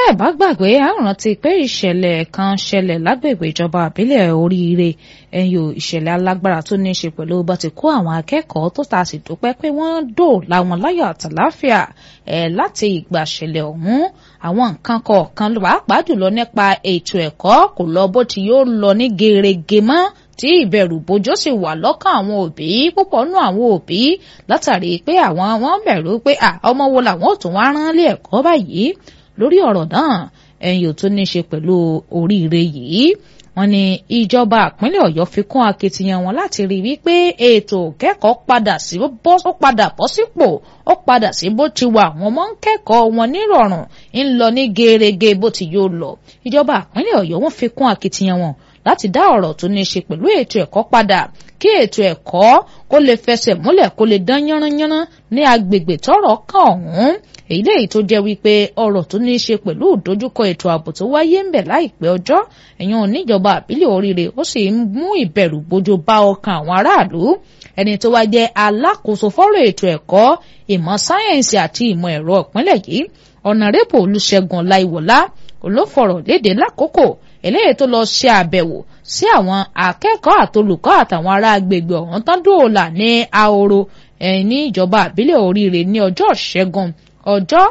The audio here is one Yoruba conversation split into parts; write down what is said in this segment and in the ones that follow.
ẹ bá gbàgbé a rántí pé ìṣẹ̀lẹ̀ kan ṣẹlẹ̀ lágbègbè ìjọba àbílẹ̀ oríire ẹ̀yọ ìṣẹ̀lẹ̀ alágbára tó ní í ṣe pẹ̀lú bá ti kó àwọn akẹ́kọ̀ọ́ tó ta sì dúpẹ́ pé wọ́n dóòlà wọn láyọ̀ àtàláfíà ẹ̀ láti ìgbà ṣẹlẹ̀ ọ̀hún àwọn nǹkan kọ̀ọ̀kan pàápàá jùlọ nípa ètò ẹ̀kọ́ kò lọ bó ti yóò lọ ní gerege mọ́ tí ìbẹ̀rù bójó sì wà lọ́kàn àwọn òbí púpọ̀ nù àwọn òbí látàrí pé àwọn wọn bẹ̀rù pé ọmọ wo làwọn ò tún wá rán lé ẹ̀kọ́ báyìí lórí ọ̀rọ̀ náà ẹ̀yìn ò tó ní ṣe pẹ̀lú oríire yìí wọ́n ní ìjọba ìpínlẹ̀ Ọ̀yọ́ fi kún akitiyan wọn láti rí wípé ètò kẹ́kọ̀ọ́ padà sí bọ́ ó padà bọ́ sípò ó padà sí bó ti wà wọ́n mọ́ ń kẹ́kọ̀ọ́ wọn nírọ̀rùn ń lọ ní gerege bó ti yóò lọ ìjọba ìpínlẹ̀ Ọ̀yọ́ wọ́n fi kún akitiyan wọn láti dá ọ̀rọ̀ tó ní ṣe pẹ̀lú ètò ẹ̀kọ́ padà kí ètò ẹ̀kọ́ kó lè fẹsẹ̀ múlẹ̀ kó lè dán yánranyánran ní agbègbè tọ́rọ̀ kàn ọ̀hún èyí léyìí tó jẹ́ wípé ọ̀rọ̀ tó ní í ṣe pẹ̀lú ìdojúkọ ètò ààbò tó wáyé ń bẹ̀ láìpẹ́ ọjọ́ ẹ̀yàn oníjọba àbílẹ̀ oríire ó sì ń mú ìbẹ̀rù bojo bá ọkàn àwọn aráàlú ẹni tó wá jẹ́ alákòóso fọ́rọ̀ ètò ẹ̀kọ́ ìmọ̀ sáyẹ́ǹsì àti ìmọ̀ ẹ̀rọ ìpínlẹ̀ yìí ọ̀nàrẹ́bù olùṣègùn láìwọ̀lá olófọ̀rọ̀ léde lákòókò eléyìí tó lọ ṣe àbẹ̀wò sí àwọn akẹ́kọ̀ọ́ àtolùkọ́ àtàwọn ará agbègbè ọ̀hún tán dóòlà ní ahoro ní ìjọba àbílẹ̀ oríire ní ọjọ́ ṣẹ́gun ọjọ́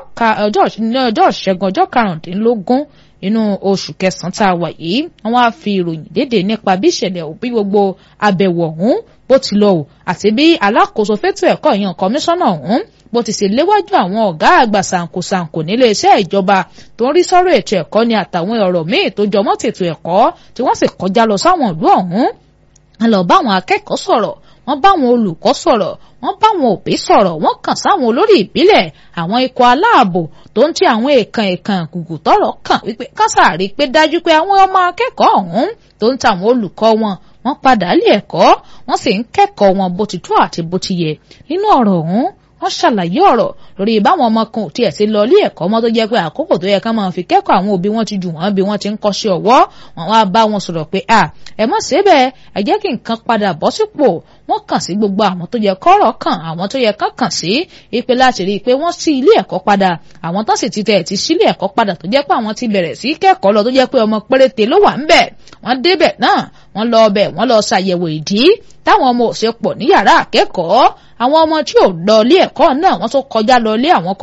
ọjọ́ ṣẹ́gun ọjọ́ karùndínlógún inú oṣù kẹsàn-án tá a wà yìí wọ́n á fi ìròyìn léde nípa bí ìṣẹ̀lẹ̀ òbí gbogbo àbẹ̀wò ọ̀hún bó ti lọ o àti bí alákòóso fétò ẹ̀kọ́ ìyàn kọmíṣánná ọ̀hún bó ti ṣe léwájú àwọn ọ̀gá àgbà sànkosànko nílé iṣẹ́ ìjọba tó ń rí sọ́rọ̀ ètò ẹ̀kọ́ ní àtàwọn ọ̀rọ̀ míì tó jọmọ́ tètò ẹ̀kọ́ tí wọ́n sì kọjá lọ sáwọn ìlú ọ̀hún wọ́n lọ bá àwọn akẹ́kọ̀ọ́ sọ̀rọ̀ wọ́n bá àwọn olùkọ́ sọ̀rọ̀ wọ́n bá àwọn òbí sọ̀rọ̀ wọ́n kàn sáwọn olórí ìbílẹ̀ àwọn ikọ̀ aláàbò tó ń ti àwọn èèkàn èèkàn gùgù tọ́rọ̀ kàn wípé kásàárì pé dájú pé àwọn ọmọ akẹ́kọ̀ọ́ ọ̀hún tó ń ta àwọn olùkọ́ wọn wọ́n padà lé ẹ̀kọ́ wọ́n sì ń kẹ́kọ̀ọ́ wọn bó ti tó àti bó ti yẹ nínú ọ̀rọ̀ ọ̀hún wọ́n ṣàlàyé ọ̀rọ̀ lórí báwọn ọmọ kan ò tiẹ̀ sí lọ ilé ẹ̀kọ́ mọ́ tó jẹ́ pé àkókò tó yẹ ká máa fi kẹ́kọ̀ọ́ àwọn òbí wọn ti jù wọ́n bí wọ́n ti ń kọ́ṣẹ́ ọwọ́ wọn wá bá wọn sọ̀rọ̀ pé à ẹ má ṣe bẹ́ẹ̀ ẹ jẹ́ kí nǹkan padà bọ́ sípò wọ́n kàn sí gbogbo àwọn tó yẹ kọ́rọ̀ kàn àwọn tó yẹ kán kàn sí ipe láti rí i pé wọ́n sí ilé ẹ̀kọ́ padà àwọn tó sì ti tẹ̀ ti sílé ẹ̀kọ́ padà tó jẹ́ pé àwọn ti bẹ̀rẹ̀ sí kẹ́kọ̀ọ́ lọ tó jẹ́ pé ọmọ péréte ló wà ń bẹ̀ wọ́n débẹ̀ náà wọ́n lọ ọbẹ̀ wọ́n lọ ṣàyẹ̀wò ìdí táwọn ọmọ ò ṣe pọ̀ ní yàrá akẹ́kọ̀ọ́ àwọn ọmọ tí ò lọ ilé ẹ̀kọ́ náà wọ́n tó kọjá lọ ilé àwọn